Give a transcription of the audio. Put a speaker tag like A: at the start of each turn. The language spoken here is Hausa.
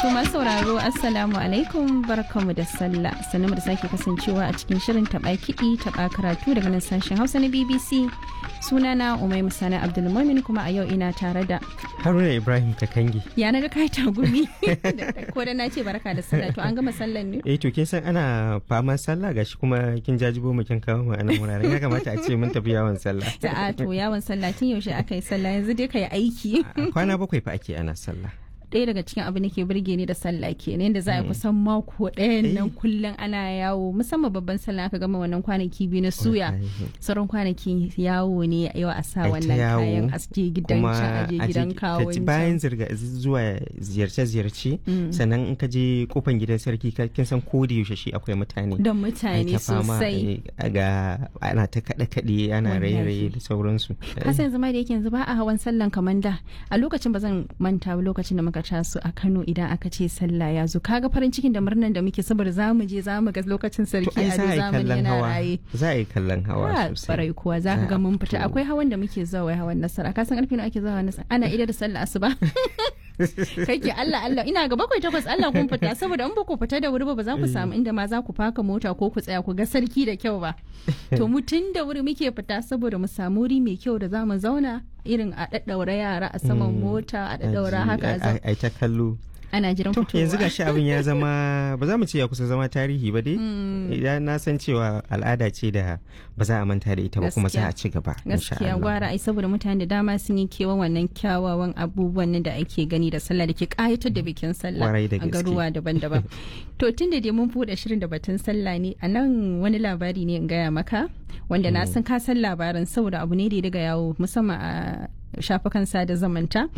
A: To masu sauraro Assalamu alaikum barkamu da sallah sannu da sake kasancewa a cikin shirin taɓa kiɗi taɓa karatu daga nan sashen Hausa na BBC sunana Umai Musana Abdulmumin kuma a yau ina tare da
B: Haruna Ibrahim Kakangi.
A: ya na ga kai tagumi ko da na ce barka da sallah to an gama sallan ne
B: Eh to kin san ana faman sallah gashi kuma kin jajibo mu kin kawo mu anan wuraren ya kamata a ce mun tafi yawon sallah.
A: a to yawon sallah tun yaushe aka yi sallah yanzu dai ka yi aiki
B: Kwana bakwai fa ake ana sallah.
A: ɗaya daga cikin abin da ke burge ni da sallah ke ne da za a yi kusan mako ɗayan nan kullum ana yawo musamman babban sallah aka gama wannan kwanaki biyu na suya sauran kwanaki yawo ne yau a sa
B: Ai ta
A: wannan
B: yawo,
A: kayan aske gidan
B: Kuma
A: can aje
B: a je-
A: gidan
B: ka
A: kawon
B: ji bayan zirga zuwa ziyarce-ziyarce sannan in ka je kofan gidan sarki ka- kin san ko da yaushe shi akwai mutane.
A: da
B: Ai
A: mutane
B: ta fama,
A: sosai
B: ai, ga ana ta kaɗe-kaɗe ana
A: Wallahi.
B: raye-raye da sauransu.
A: Hassan zama da yake yanzu ba a hawan sallan kamar da a lokacin ba zan manta ba lokacin da muka taso a Kano idan aka ce sallah ya zo kaga farin cikin da murnan da muke saboda za mu je za mu ga lokacin
B: To
A: sarki
B: ai
A: a
B: za a yi
A: zamani
B: kallon
A: yana
B: hawa.
A: raye
B: Za a yi kallon hawa
A: Ah,
B: sosai.
A: barai kuwa za ka
B: Za
A: ga
B: a
A: mun fita
B: fito.
A: akwai hawan da muke zuwa wai hawan nasara ka san karfe nawa ake zuwa hawan nasara ana ida da sallah asuba kake Allah Allah ina ga bakwai takwas Allah kun fita saboda in ba ku fita da wuri ba ba za ku samu inda ma za ku faka mota ko ku tsaya ku ga sarki da kyau ba to mu tun da wuri muke fita saboda mu samu wuri mai kyau da za mu zauna irin a daddaura yara a saman mota a daddaura
B: Aji-
A: haka a
B: ai-
A: zauna.
B: ai ta kallo.
A: ana jiran
B: To
A: fitowa
B: yanzu gashi abin ya zama ba za mu ce ya kusa zama tarihi ba dai. Idan na san cewa al'ada ce da ba za a manta da ita ba kuma za a ci gaba. insha
A: gaskiya
B: Allah.
A: gwara ai saboda mutane da dama sun yi kewan wannan kyawawan abubuwan nan da ake gani da sallah da ke kayatar da bikin sallah
B: Kwarai da
A: a
B: gaske.
A: garuwa daban-daban to tun da dai mun buɗe shirin da batun sallah ne a nan wani labari ne in gaya maka wanda na san ka san labarin saboda abu ne da ya daga yawo musamman a shafukan sada zamanta